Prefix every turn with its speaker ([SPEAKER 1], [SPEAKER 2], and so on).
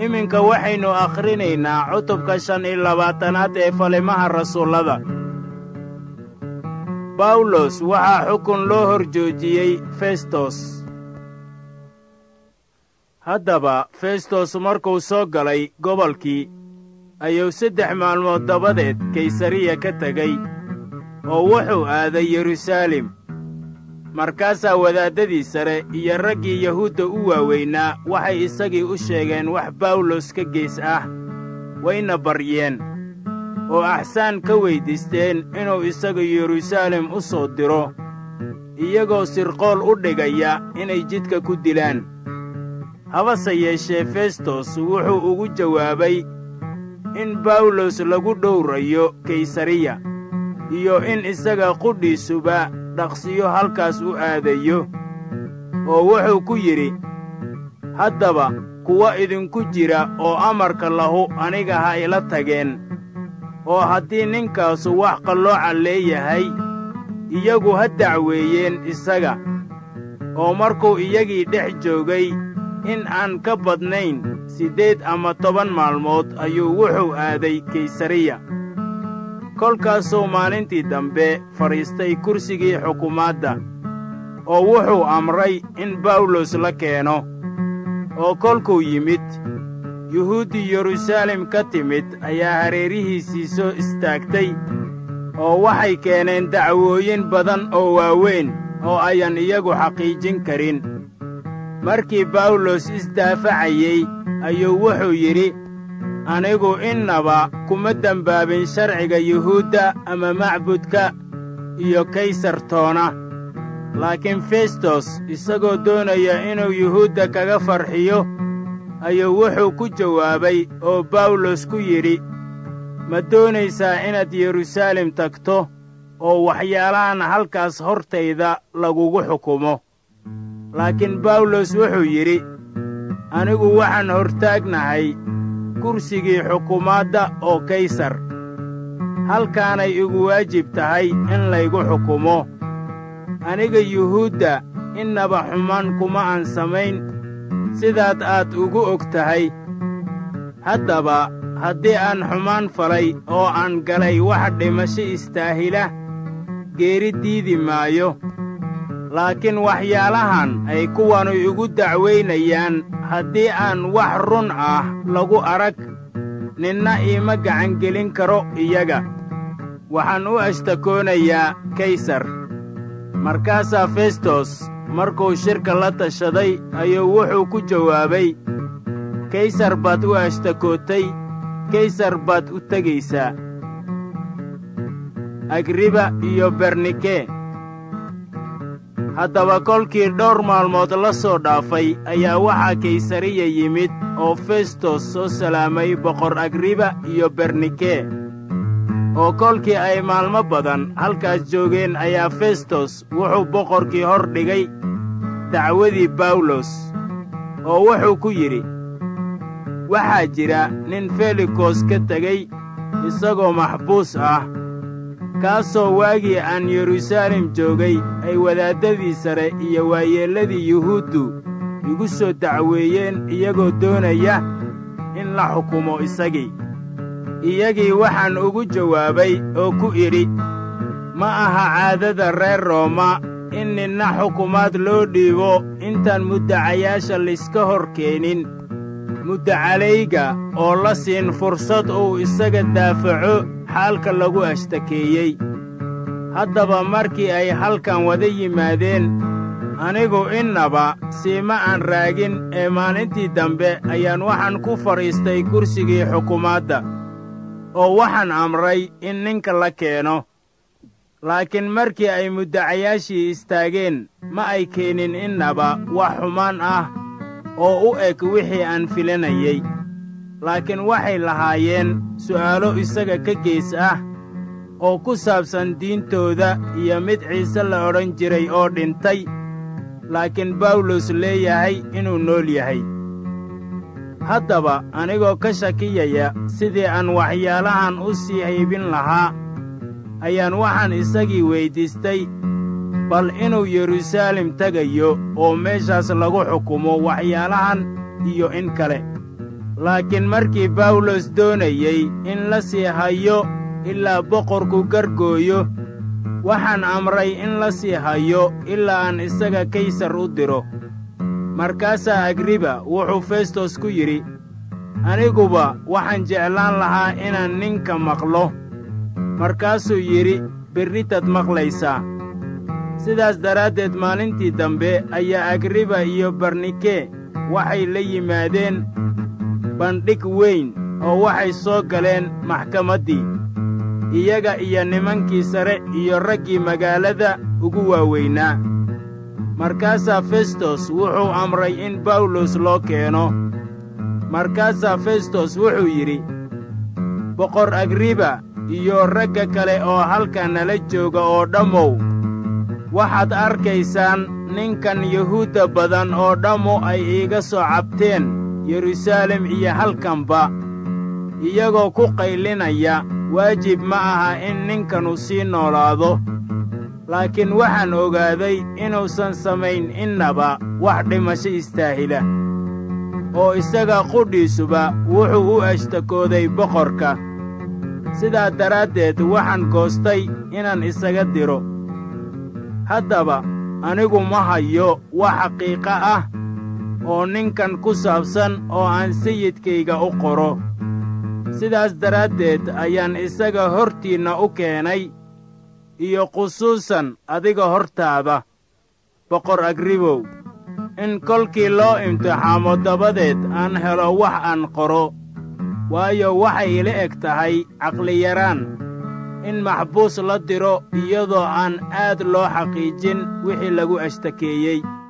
[SPEAKER 1] iminka waxaynu akhrinaynaa cutubka shan iyo labaatanaad ee falimaha rasuullada bawlos waxaa xukun loo hor joojiyey festos haddaba festos markuu soo galay gobolkii ayuu saddex maalmood dabadeed kaysariya ka tegey oo wuxuu aaday yeruusaalem markaasaa wadaaddadii sare iyo raggii yahuudda u waaweynaa waxay isagii u sheegeen wax bawlos ka gees ah wayna baryeen oo axsaan ka weyddiisteen inuu isaga yeruusaalem u soo diro iyagoo sirqool u dhigaya inay jidka ku dilaan habase yeeshee festos wuxuu ugu jawaabay in bawlos lagu dhowrayo kaysariya iyo in isaga qudhiisuba dhaqsiyo halkaas u aadayo oo wuxuu ku yidhi haddaba kuwa idinku jira oo amarka lahu aniga ha ila tageen oo haddii ninkaasu wax qallooca leeyahay iyagu ha dacweeyeen isaga oo markuu iyagii dhex joogay in aan ka badnayn siddeed ama toban maalmood ayuu wuxuu aaday kaysariya kolkaasuu maalintii dambe fadhiistay kursigii xukumaadda oo wuxuu amray in bawlos la keeno oo kolkuu yimid yuhuuddii yeruusaalem ka timid ayaa hareerihiisii soo istaagtay oo waxay keeneen dacwooyin badan oo waaweyn oo ayan iyagu xaqiijin karin markii bawlos isdaafacayey ayuu wuxuu yidhi anigu innaba kuma dembaabin sharciga yuhuudda ama macbudka iyo kaysartoona laakiin festos isagoo doonaya inuu yuhuudda kaga farxiyo ayuu wuxuu ku jawaabay oo bawlos ku yidhi ma doonaysaa inaad yeruusaalem tagto oo waxyaalahan halkaas hortayda lagugu xukumo laakiin bawlos wuxuu yidhi anigu waxaan hortaagnahay kursigii xukumaadda oo kaysar halkaanay igu waajib tahay in laygu xukumo aniga yuhuudda innaba xumaan kuma aan samayn sidaad aad ugu og tahay haddaba haddii aan xumaan falay oo aan galay wax dhimasho istaahila geeri diidi maayo laakiin waxyaalahan ay kuwanu igu dacwaynayaan haddii aan wax run ah lagu arag ninna iima gacangelin karo iyaga waxaan u ashtakoonayaa kaysar markaasaa festos markuu shirka la tashaday ayuu wuxuu ku jawaabay kaysar baad u ashtakootay kaysar baad u tegaysaa agriba iyo bernike haddaba kolkii dhowr maalmood la soo dhaafay ayaa waxaa kaysariya yimid oo festos soo salaamay boqor agriba iyo bernike oo kolkii ay maalmo badan halkaas joogeen ayaa festos wuxuu boqorkii hor dhigay dacwadii bawlos oo wuxuu ku yidhi waxaa jira nin felikos ka tegey isagoo maxbuus ah kaasoo waagii aan yeruusaalem joogay ay wadaaddadii sare iyo waayeelladii yuhuuddu igu soo dacweeyeen iyagoo doonaya in la xukumo isagii iyagii waxaan ugu jawaabay oo ku idhi ma aha caadada reer rooma in ninna xukumaad loo dhiibo intaan muddacayaasha layska hor keenin muddacalayga oo la siin fursad uu isaga daafaco xaalka lagu ashtakeeyey haddaba markii ay halkan wada yimaadeen anigu innaba siima aan raagin ee maalintii dambe ayaan waxaan ku fadhiistay kursigii xukumaadda oo waxaan amray in ninka la keeno laakiin markii ay muddacayaashii istaageen ma ay keenin innaba wax xumaan ah oo u eg wixii aan filanayey laakiin waxay lahaayeen su'aalo isaga ka gees ah oo ku saabsan diintooda iyo mid ciise la odhan jiray oo dhintay laakiin bawlos leeyahay inuu nool yahay haddaba anigoo ka shakiyaya sidii aan waxyaalahan u sii haybin lahaa ayaan waxaan isagii weyddiistay bal inuu yeruusaalem tegayo oo meeshaas lagu xukumo waxyaalahan iyo in kale laakiin markii bawlos doonayey in la sii hayo ilaa boqorku gargooyo waxaan amray in la sii hayo ilaa aan isaga kaysar u diro markaasaa agriba wuxuu festos ku yidhi aniguba waxaan jeclaan lahaa inaan ninka maqlo markaasuu yidhi berritad maqlaysaa sidaas daraaddeed maalintii dambe ayaa agriba iyo barnike waxay la yimaadeen bandhig weyn oo waxay soo galeen maxkamaddii iyaga iyo nimankii sare iyo raggii magaalada ugu waaweynaa markaasaa festos wuxuu amray in bawlos loo keeno markaasaa festos wuxuu yidhi boqor agriba iyo ragga kale oo halka nala jooga oo dhammow waxaad arkaysaan ninkan yuhuudda badan oo dhammu ay iiga soo cabteen yeruusaalem iyo halkanba iyagoo ku qaylinaya waajib ma aha in ninkanu sii noolaado laakiin waxaan ogaaday inuusan samayn innaba wax dhimasho istaahila oo isaga qudhiisuba wuxuu u ashtakooday boqorka sidaa daraaddeed waxaan goostay inaan isaga diro haddaba anigu ma hayo wax xaqiiqo ah oo ninkan ku saabsan oo aan sayidkayga u qoro sidaas daraaddeed ayaan isaga hortiinna u keenay iyo khusuusan adiga hortaada boqor agribow in kolkii loo imtixaamo dabadeed aan helo wax aan qoro waayo waxay ila eg tahay caqliyaraan in maxbuus la diro iyadoo aan aad loo xaqiijin wixii lagu ashtakeeyey